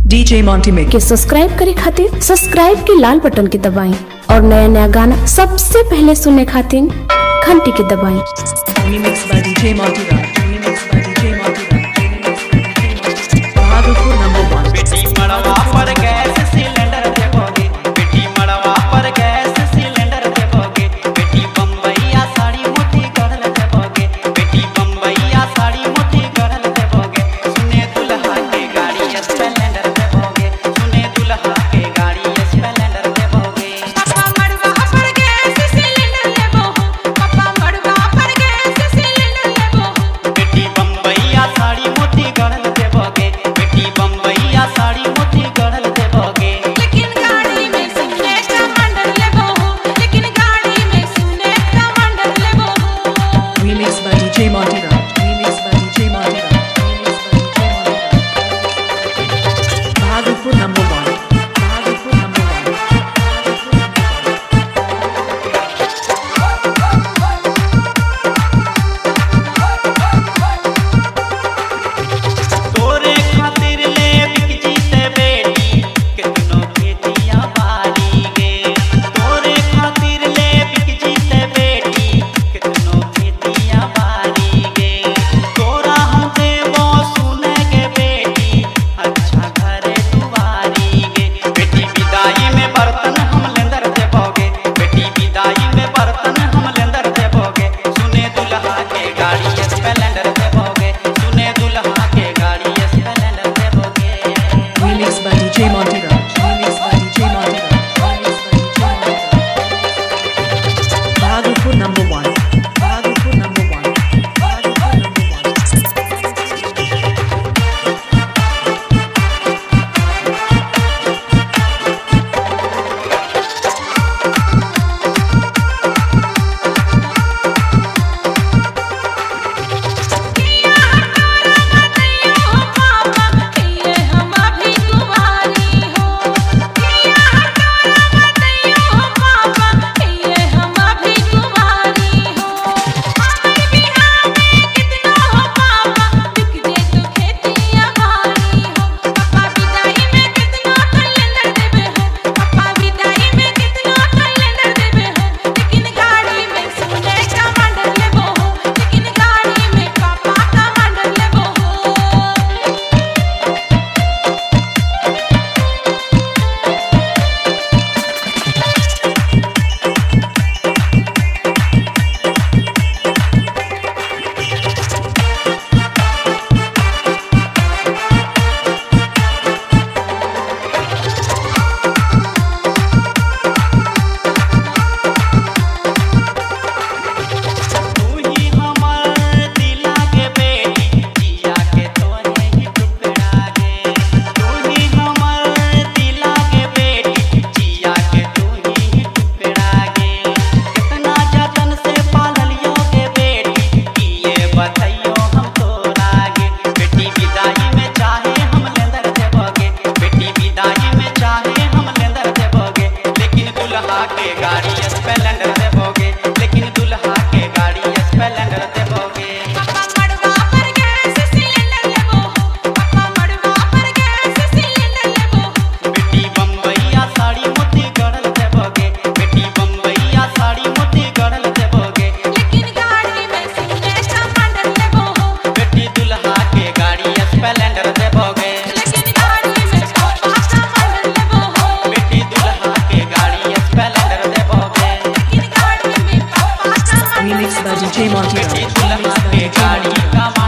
DJ Monty Mix. के subscribe करे खातिर सब्सक्राइब के लाल बटन के दबाएं और नया नया गाना सबसे पहले सुनने खातिर घंटी के दबाएं Remix by DJ Monty Raj. Remix by DJ Monty Raj. Remix by DJ Monty Raj. Bahadurpur number one. बेटी मड़वा पर गैस सिलेंडर देबोगे बेटी मड़वा पर गैस सिलेंडर देबोगे बेटी बम्बईया साड़ी मोती गढ़ल देबोगे बेटी बम्बईया साड़ी मोती गढ़ल देबोगे सुने दुल्हा के गाड़ी स्प्लेंडर देबोगे सुने दुल्हा के गाड़ी स्प्लेंडर देबोगे पप्पा मड़वा पर गैस सिलेंडर लेबो पप्पा मड़वा पर गैस सिलेंडर लेबो बेटी बम्बईया साड़ी मोती गढ़ल देबोगे बेटी बम्बईया साड़ी मोती गढ़ल देबोगे लेकिन गाड़ी में सुने कमांडर लेबो लेकिन गाड़ी में सुने कमांडर लेबो Remix by DJ Monty Raj. Remix by DJ Monty Raj. Remix by DJ Monty Raj. Bahadurpur number one. Bahadurpur number one. Bahadurpur number one. तोरे खातिर ले बिकजी से बेटी कितनो खेतिया बारी गे तोरे खातिर ले बिकजी से बेटी कितनो खेतिया बारी गे तोरा हम देबो सुने के बेटी अच्छा घरे दुआरी गे बेटी विदाई में बर्तन हम लेंदर देबोगे बेटी विदाई में बर्तन हम लेंदर देबोगे सुने दुल्हा के गाड़ी स्प्लेंडर देबोगे सुने दुल्हा के गाड़ी स्प्लेंडर देबोगे Remix by DJ Monty Raj. Remix by DJ Monty Raj. Remix by DJ Monty Raj. Bahadurpur number one. Bahadurpur number one. Bahadurpur number one. ये हम अभी कुंवारी हो किया हटारा बताइयो पापा ये हम अभी कुंवारी हो हमर बिहार में कितना हो पापा बिक दे तू खेतिया भारी हो पापा विदाई में कितना कैलेंडर देबे हो पापा विदाई में कितना कैलेंडर देबे हो लेकिन गाड़ी में सुने कमांडर लेबो हो लेकिन गाड़ी में पापा कमांडर लेबो हो तू ही हमर दिला के बेटी जिया के तोरे ही टुकड़ा गे तू ही हमर दिला के बेटी जिया के तू ही टुकड़ा गे कितना जतन से पाललियो के बेटी किए बतइयो हम तोरा गे बेटी विदाई में चाहे हम लेंदर देबोगे बेटी विदाई में चाहे हम लेंदर देबोगे लेकिन दुल्हा के गाड़ी स्प्लेंडर देबोगे लेकिन दुल्हा के गाड़ी स्प्लेंडर देबोगे पप्पा मड़वा पर गैस सिलेंडर लेबो पप्पा मड़वा पर गैस सिलेंडर लेबो बेटी बम्बईया साड़ी मोती गढ़ल देबोगे बेटी बम्बईया साड़ी मोती गढ़ल देबोगे लेकिन गाड़ी में सुने कमांडर लेबो बेटी दुल्हा के गाड़ी स्प्लेंडर देबोगे लेकिन गाड़ी में पापा कमांडर लेबो बेटी दुल्हा के गाड़ी स्प्लेंडर देबोगे लेकिन गाड़ी में पापा commander Remix by DJ Monty बेटी Raj. दुल्हा Remix by के DJ गाड़ी Monty Raj. कमा